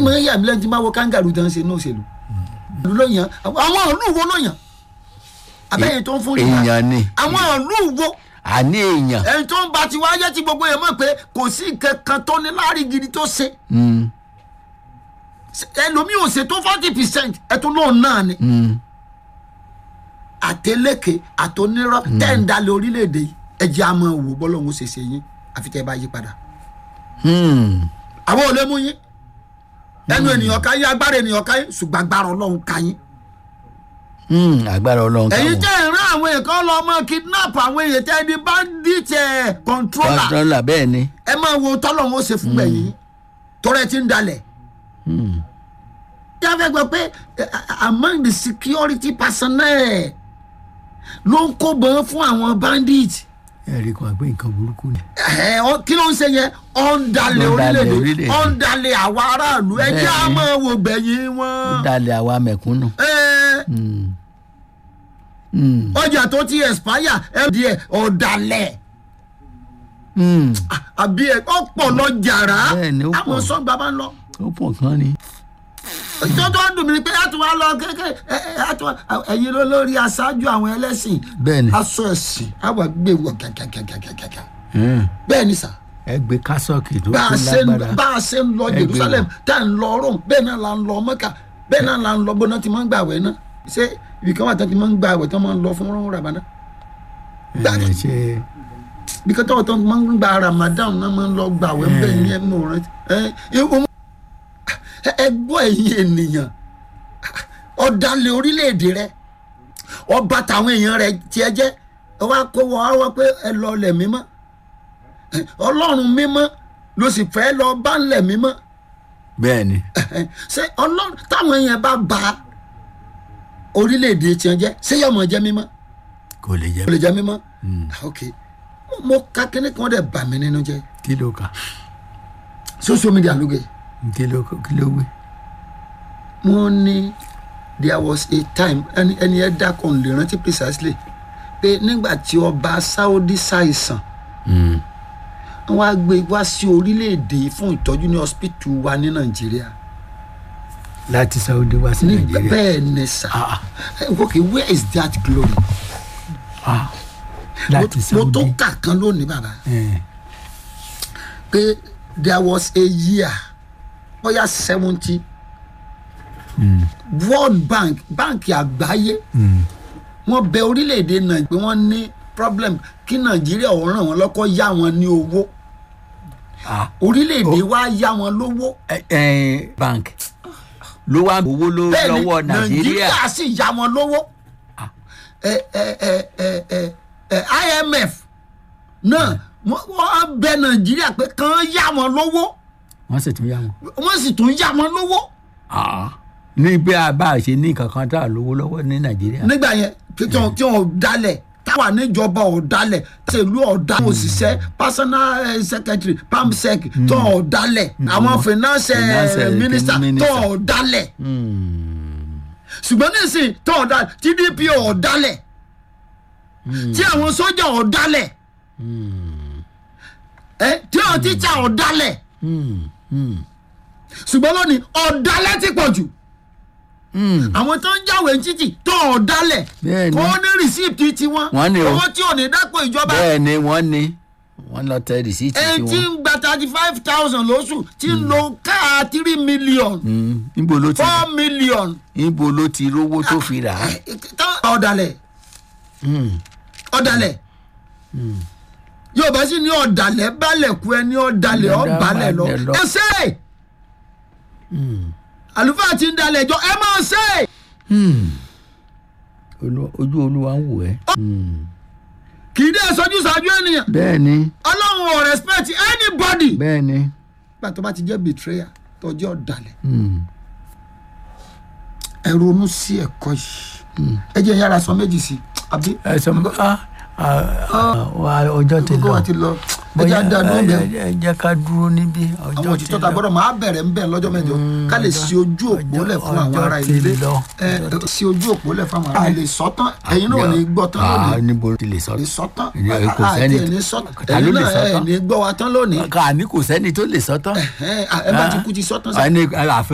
ìmọ̀ ẹ̀yà mi lẹ́yìn tí máa wo kangaroo tán ṣe ní òṣèlú ìlú ló yàn àwọn ìlú wo ló yàn abẹ́yẹn tó ń fún rìbá èèyàn ni àwọn ìlú wo àní èèyàn ẹni tó ń ba ti wáyé tí gbogbo yẹn mọ̀ pé kò sí nǹkan kan tó ní láàrin gidi tó ṣe Mm, ẹlòmíì ò ṣe tó forty percent ẹtún lóun náà ni mm, àtẹlẹkẹ àtọnírọ tẹ́ǹdálẹ̀ orílẹ̀-èdè yìí ẹjẹ́ a máa wò bọ́lọ́hún ṣe ṣe yín àfi tẹ́ ẹ bá yí padà mm. àwọn ò lè mú yín ẹnu ènìyàn ká yín agbára ènìyàn ká yín ṣùgbọ́n agbára ọlọ́run ká yín Mm, agbára ọlọ́run ẹ̀yin káwọn tẹ́ ẹ̀ rán àwọn èèyàn kan lọ ọmọ kidnap àwọn èèyàn tẹ́ ẹ di bandit ẹ̀ controller kọ́ńtọ́là bẹ́ẹ̀ ni ẹ máa wo tọ́lọ́hún ó ṣe fún gbẹ̀yìn tọ́rẹ́ ti ń dalẹ̀ Mm, jáfẹ́ gbọ́ pé eh, among the security personnel ló ń kó bọ́n fún àwọn bandit ẹ̀rí kan àgbẹ̀ nǹkan burúkú ni. ẹ ọ kí ló ń ṣe yẹn ọ ń dalẹ̀ Ó ń dalẹ̀ orílẹ̀-èdè orílẹ̀-èdè. ọ ń dalẹ̀ àwa aráàlú ẹ jẹ́ Bẹ́ẹ̀ni. a máa wo gbẹ̀yìn ó wọn. dalẹ̀ àwa mẹ̀kúnnù. Ẹ, Mm, mm, ọjà tó ti expire ẹ di ẹ ọ̀dàlẹ̀ mm. àbí ẹ ọ̀pọ̀ lọ jàrá Bẹ́ẹ̀ni, ó pọ̀. àwọn sọ́gbà bá ń lọ. ó pọ̀ kan ni. tó tó dùn mí ni pé a tún wá lọ kéèké ẹ ẹ a tún wá ẹ̀yin ló lórí aṣáájú àwọn ẹlẹ́sìn bẹ́ẹ̀ ni aṣọ ẹ̀sìn àwọn gbé wọ gàgàgàgàgàgà Mm. bẹ́ẹ̀ ni sà. ẹ gbé kásọ̀kì tó bá a tó ṣe ń lágbára. bá a ṣe ń lọ Ẹ gbé jerusalem wọn. tá à ń lọ rome bẹ́ẹ̀ náà la ń lọ mọ́kà bẹ́ẹ̀ náà la ń lọ bọ́ná tí wọ́n ń gbà wẹ̀ náà ṣé ibi kan wà tán tí wọ́n ń gbà wẹ̀ tán máa ń lọ fún rọ́rùn rabana ẹ ṣe ibi kan tọ́wọ́ tán máa ń gba ramadan náà máa ń lọ gbà wẹ̀ bẹ́ẹ̀ ní ẹnu rẹ ẹ ẹ ẹ gbọ́ ẹ̀yin ènìyàn ọ̀dàlẹ̀ orílẹ̀-èdè rẹ ọba tàwọn èèyàn rẹ tiẹ̀ jẹ́ ẹ wá kó wọ́n á wá pé ẹ lọ lẹ̀ mímọ́ Ẹ, ọlọ́run mímọ́ ló sì fẹ́ lọ bá ń lẹ̀ mímọ́ bẹ́ẹ̀ ni. ṣé ọlọ́run táwọn èèyàn bá ba orílẹ̀-èdè tiẹ̀ jẹ́ ṣé yọmọ jẹ́ mímọ́ kò lè jẹ́ kò lè jẹ́ mímọ́ ok mo ka kíní kan dẹ̀ bà mí nínú jẹ́ kí ló kà social media ló gẹ̀ kí ló kí ló wí. wọ́n ní there was a time ẹni ẹni ẹ dákọ̀ ń lè rántí precisely pé nígbà tí ọba saudi ṣàìsàn Mm. wọ́n á gbé wá sí orílẹ̀-èdè fún ìtọ́jú ní hospital wa ní nàìjíríà láti saudi wá sí ní nàìjíríà. bẹ́ẹ̀ ni sà Ah. Eh, ok where is that glory Ah. láti mo tó saudi. kà kan lónìí bàbá Eh. pé there was a year bóyá seventy Mm. world bank báǹkì àgbáyé Mm. wọ́n bẹ orílẹ̀-èdè náà pé wọ́n ní problem kí nàìjíríà ò ràn wọ́n lọ́kọ́ yá wọn ní owó Ah. orílẹ̀-èdè wa yá wọn lówó ẹ ẹ bank ló wá owó ló bẹ́ẹ̀ ni lọ́wọ́ nàìjíríà. nàìjíríà sì yá wọn lówó ẹ ẹ ẹ ẹ ẹ ẹ imf náà wọ́n wọ́n bẹ nàìjíríà pé kàn yá wọn lówó wọ́n sì tún yá wọn. wọ́n sì tún yá wọn lówó Ah. ní bí a bá ṣe ní kankan tá a lówó lọ́wọ́ ní nàìjíríà. nígbà yẹn tí wọn tí wọn dalẹ̀ táwa níjọba ọ̀dalẹ̀ ṣèlú ọ̀dà òṣìṣẹ́ personal eh, secretary pamsec tó ọ̀dalẹ̀ àwọn finance eh, Finance, eh, minister tó minister. ọ̀dalẹ̀ Mm. ṣùgbọ́n nísìnyí tó ọ̀dalẹ̀ tdp ọ̀dalẹ̀ tí àwọn sójà ọ̀dalẹ̀ ẹ tí àwọn tíṣà ọ̀dalẹ̀ Mm. Mm. ṣùgbọ́n lónìí ọ̀dalẹ̀ ti pọ̀ jù Mm. àwọn tó ń jáwé títì tó ọ̀dalẹ̀ Bẹ́ẹ̀ni. kò ní rìsíìtì tiwọn Wọ́n ní o. owó tí ò ní dápò ìjọba bẹ́ẹ̀ ni wọ́n ní wọ́n lọ tẹ rìsíìtì ẹni tí tí wọ́n. ń gba thirty five thousand lóṣù tí ń lo káà three million Mm. níbo ló ti four million níbo ló ti rówó tó fi rà á. tó- ọ̀dàlẹ̀ Mm. ọ̀dàlẹ̀ yorùbá sì ní ọ̀dàlẹ̀ balẹ̀ kú ẹni ọ̀dàlẹ̀ Ọ̀dà ọ̀balẹ̀ lọ balẹ̀ lọ. ẹ ṣe é àlùfáà ti ń dalẹ̀ jọ ẹ máa ṣe é Mm. Olú- ojú olúwa ń wò ẹ́. Mm. kì í dé sọjú ṣáájú ènìyàn bẹ́ẹ̀ ni ọlọ́run ò respect anybody bẹ́ẹ̀ ni. nígbà tó bá ti jẹ́ betrayer tó jẹ́ ọ̀dàlẹ̀ Mm. ẹ ronú sí ẹ̀kọ́ yìí ẹ jẹ́ yára sọ méjì sí àbí ẹ sọ ma ah ah wa ọjọ́ ti gbogbo lọ wa ti lọ ẹ jẹ́ àdàdúró ẹ bẹ́ẹ̀. ẹ jẹ́ ká dúró níbí àwọn ọjọ́ ti òtítọ́ ta lọ gbọ́dọ̀ máa bẹ̀rẹ̀ ń bẹ̀ lọ́jọ́ mẹ́jọ ká lè ṣe ojú òpó lẹ̀ fún àwọn ọjọ́ ará ti ilé lọ, ẹ ṣe ojú òpó lẹ̀ fún àwọn ará ilé sọ́tàn ẹ̀yin náà ò ní gbọ́ tán ah lónìí níbo ti lè sọ lè sọ́tàn Ìyẹn kò àti sẹ́ni- ẹ̀ní sọ́tàn ta ló ẹ̀yin lè náà sọ ẹ̀ tán? ní gbọ́ wa tán lónìí ká ní kò sẹ́ni tó lè sọ tán ẹ̀ ẹ̀ bá ti kú ti sọ́tàn sí ẹni àfẹ